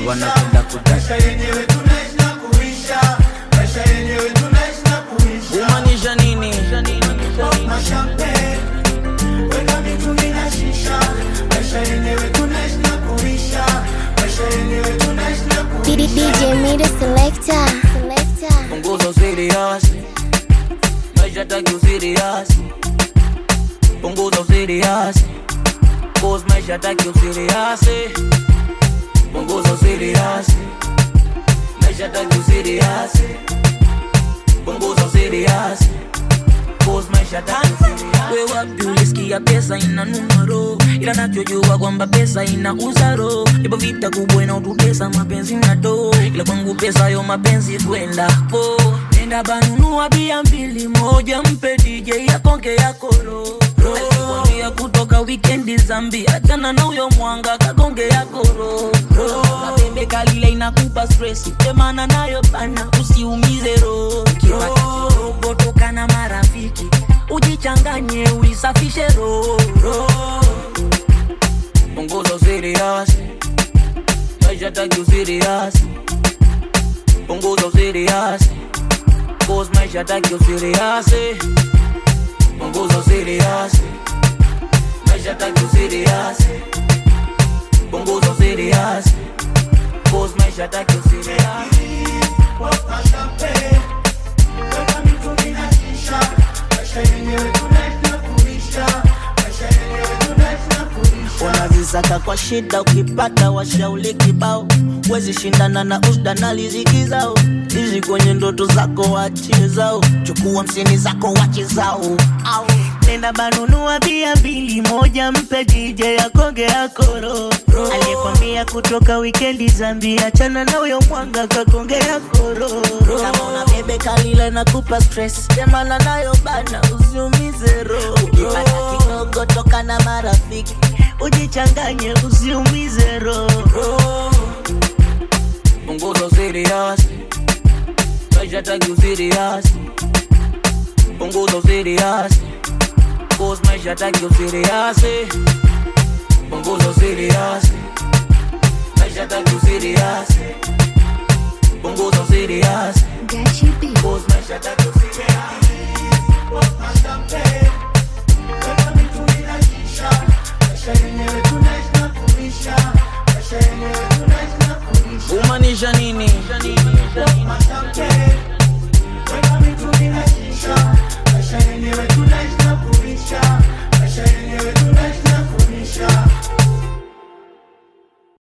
wanapenda kudasha yenyewe tunaishi na kuisha maisha yenyewe tunaishi na kuisha kumaanisha nini mashampe weka mitungi na shisha maisha yenyewe tunaishi na kuisha maisha yenyewe tunaishi na kuisha DJ Mira Selector. Selector. punguza serious maisha taki userious punguza userious cause maisha taki userious punguza userious maisha taki userious punguza userious cause maisha taki userious we wapi ulisikia pesa ina numero ila nachojua kwamba pesa ina uzaro ipo vita kubwa inaotutesa mapenzi na do ila kwangu pesa yo mapenzi kwenda po nenda banunua bia mbili moja mpe dj yakonge yakoro alikwambia kutoka wikendi zambi achana na huyo mwanga kagonge yakoro mapembe kalile inakupa stress temana nayo bana usiumize roho kiroho toka na marafiki ujichanganye uisafishe roho punguza userious maisha taki userious punguza userious cause maisha taki userious punguza userious maisha taki userious punguza userious cause maisha taki userious mashampe weka mitungi na shisha maisha yenyewe tunaishi na kuisha maisha yenyewe tunaishi na kuisha unazisaka kwa shida ukipata washauli kibao wezi shindana na usda na liziki zao ishi kwenye ndoto zako wachie zao chukua msini zako wache zao au nenda banunua bia mbili moja mpe DJ akonge akoro aliyekwambia kutoka wikendi zambi achana na huyo mwanga kakonge akoro kama una bebe kalile na kupa stress temana nayo bana usiumize roho ukipata kidogo toka na marafiki ujichanganye usiumize roho punguza userious maisha taki userious punguza userious cause maisha taki userious punguza userious maisha taki userious punguza userious Got you beat. cause maisha taki userious mashampe weka mitungi na shisha maisha yenyewe tunaishi na kuisha maisha yenyewe tunaishi na kuisha kumaanisha nini mashampe